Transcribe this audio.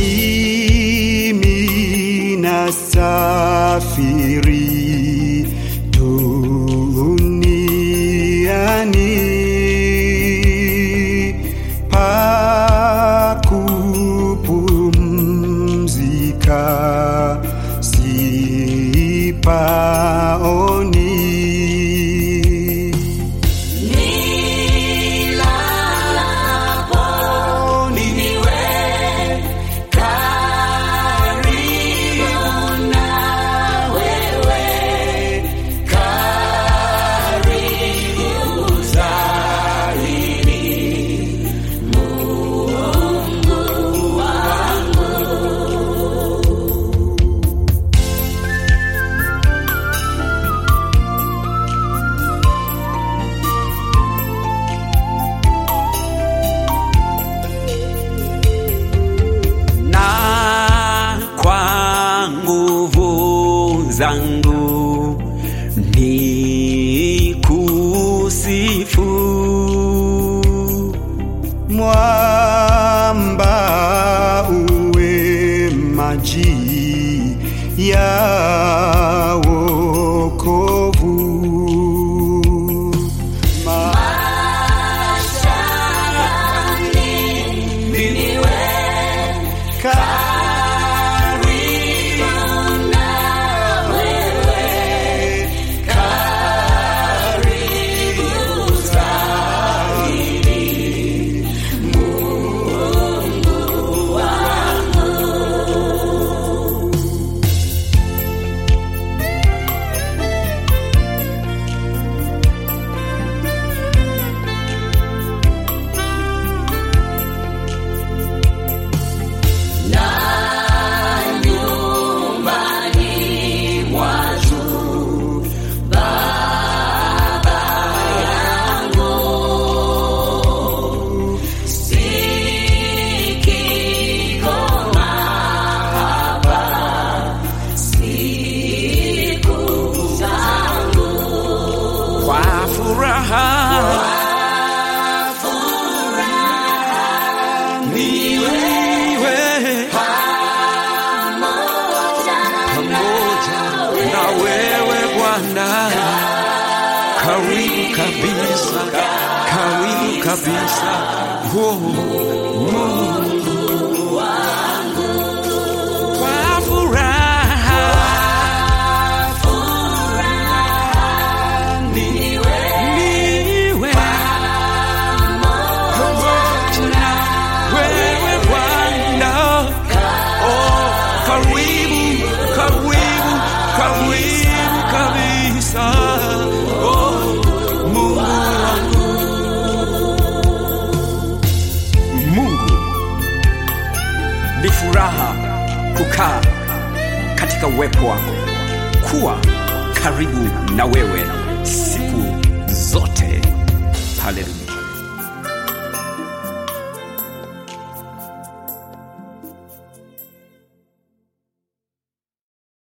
mimi nasafiri duniani pa kupumzika sipaoni na kwa nguvu zangu ni kusifu mwamba uwe maji ya wokovu kwa furaha niwe pamoja na wewe Bwana, karibu kabisa, karibu kabisa, oh, Mungu wangu, kwa furaha niwe pamoja na wewe Bwana. Oh, karibu, karibu, karibu kabisa. Oh, Mungu wangu. Mungu ni furaha kukaa katika uwepo wako, kuwa karibu na wewe siku zote. Haleluya.